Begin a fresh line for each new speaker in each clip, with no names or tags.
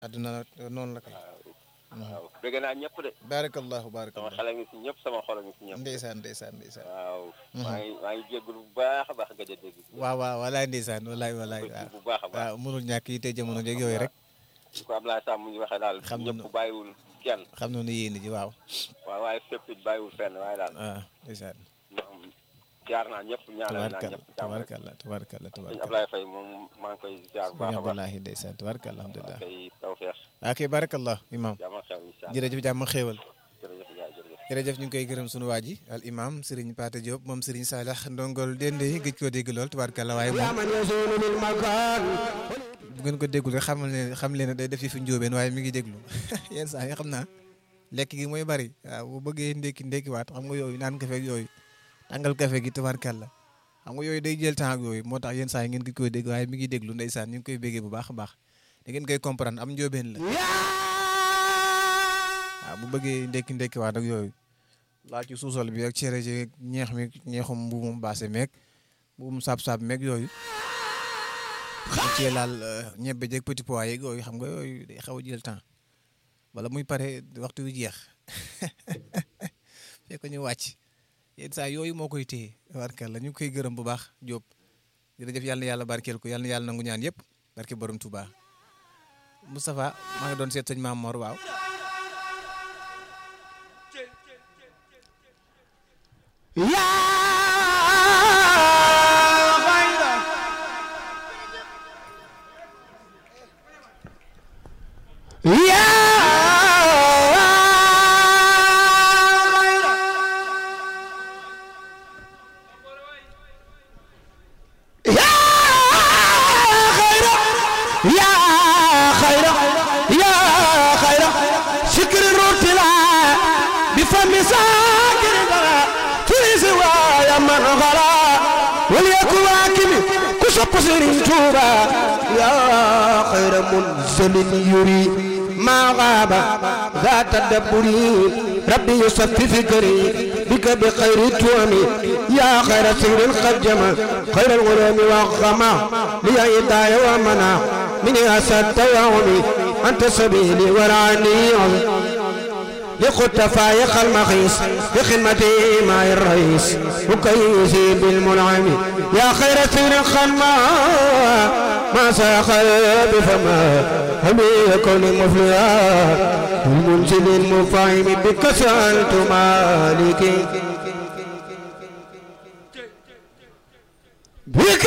adduna noonu la kay
waaw dégg naa ñëpp de
baarakallahu
sama
baarakallahu
xel a ngi si ñëpp sama xol a ngi si ñëpp
ndeysaan ndeysaan ndeysaan
waaw maa ngi maa ngi jégalu bu baax a baax gëj a dégg
waaw waaw walaay ndeysaan walaay walaay
ko
waaw
bu baax a baax
waaw mënul ñàkk yi tey jamono jeeg yooyu rek
su ko Ablaye Samb ñu waxee daal
Xam nañu.
ñëpp bàyyiwul kenn
xam na ne yéen ji waaw
waaw waaye fépp it bàyyiwul fenn waaye daal
waaw ndeysaan
moom jaar naa ñëpp ñaanal naa
tabarkalla
ñëpp jàmm rek
tabarkalla tabarkalla
sëñ
tabarkalla
Ablaye Faye moom maa ngi koy jaar bu baax
sëñ
a baax
Abdoulahi ndeysaan tabarkalla alhamdulilah
kay tawfeex
ok barakallah imam
jàmm ak xew incha allah
jërëjëf jàmm xéewal
jërëjëf yaay jërëjëf
jërëjëf ñu ngi koy gërëm sunu waa ji al imam Serigne Pate Diop moom Serigne Salah ndongol dende yi gëj koo dégg lool tabarkalla waaye moom
من يزول للمكان
bu ngeen ko déggul rek xamal ne xam leen ne day def yi fi njóobeen waaye mi ngi déglu yenn saa yi xam naa lekk gi mooy bari waaw bu bëggee ndékki ndékkiwaat xam nga yooyu naan kafe ak yooyu tàngal kafe gi tabarkalla xam nga yooyu day jël temps ak yooyu moo tax yenn saa yi ngeen gi koy dégg waaye mi ngi déglu ndeysaan ñu ngi koy béggee bu baax a baax da ngeen koy comprendre am njóobeen la waaw bu bëggee ndékki ndékkiwaat ak yooyu laaj ci suusal bi ak cere ji ñeex mi ñeexum mbuumum baase meeg mbuumum saab-saab meeg yooyu ñu cee laal ñebbe jeeg petit pois yeeg yooyu xam nga yooyu day xaw a jël temps wala muy pare waxtu wi jeex fekk ñu wàcc yenn saa yooyu moo koy téye barkeel la ñu ngi koy gërëm bu baax Diop jërëjëf yàlla na yàlla barkeel ko yàlla na yàlla nangu ñaan yëpp barke borom Touba Moustapha maa ngi doon seet sëñ Maam Mor waaw
يا غيره يا غيره يا خيره يا خيره يا خيره شكر الرتلا بفم ساكر تريز ويا من غلا وليكن واكب كشق سرين توبا يا خير منزل يري ما غاب ذات الدبري ربي يصفي فكري بك بخير التوم يا خير سير الخجم خير الغلام والغما لي إداية ومنع من أسد يومي أنت سبيلي ورعني لقد فايق المخيس بخدمتي مع الرئيس وكيسي بالمنعم يا خير سير الخنما ما ساخر بفما هم يكون مفلحا المنزل المفاهم بك سألت مالكي بك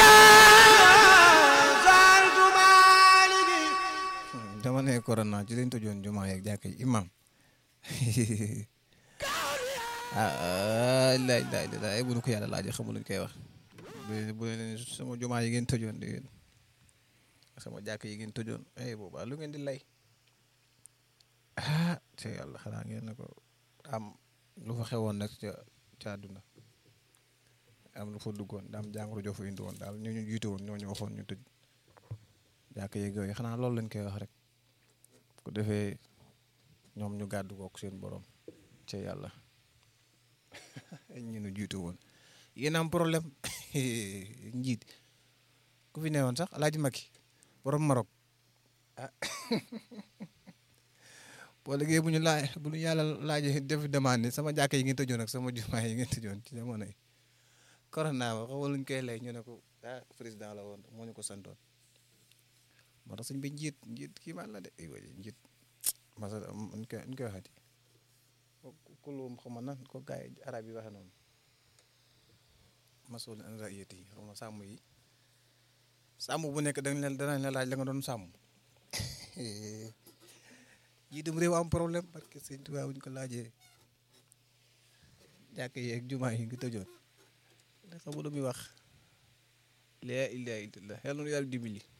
سألت مالكي
dama ne corona ci lañ tëjoon jumaa yeeg jàkka yi imam ah la ilaha illallah ay bu nu ko yàlla laajee xamul luñ koy wax bu bu leen sama jumaa yi ngeen tëjoon di ngeen sama jàkk yi ngeen tëjoon ay boobaa lu ngeen di lay ah te yàlla xanaa ngeen ne ko am lu fa xewoon nag ca ca àdduna am lu fa duggoon daam jàngoro joo fa indi woon daal ñu ñu jiite woon ñoo ñu waxoon ñu tëj jàkk yeeg yooyu xanaa loolu lañ koy wax rek ku defee ñoom ñu gàddu kook seen borom ca yàlla ñu nu jiitu woon yéen am problème njiit ku fi newoon sax alaaji Macky borom Maroc ah boo liggéey bu ñu laaj bu ñu yàlla laajee def demande sama jàkka yi ngeen tëjoon ak sama jumaa yi ngeen tëjoon ci jamono yi corona ba xaw luñ koy lay ñu ne ko ah président la woon moo ñu ko santoon moo tax suñ bi njiit njiit kii man la de ay waay njiit masa ñu koy ñu koy waxati kulum xaw ma nan ko gaay arab yi waxe noonu masul an raiyati yi xaw ma sàmm yi sàmm bu nekk dañ leen danañ la laaj la nga doon sàmm jiitum réew am problème parce que sëñ Tuubaa buñ ko laajee jàkk yi ak jumaa yi ngi tëjoon da xamu lu muy wax laa ilaaha illallaah yàlla nu yàlla dimbali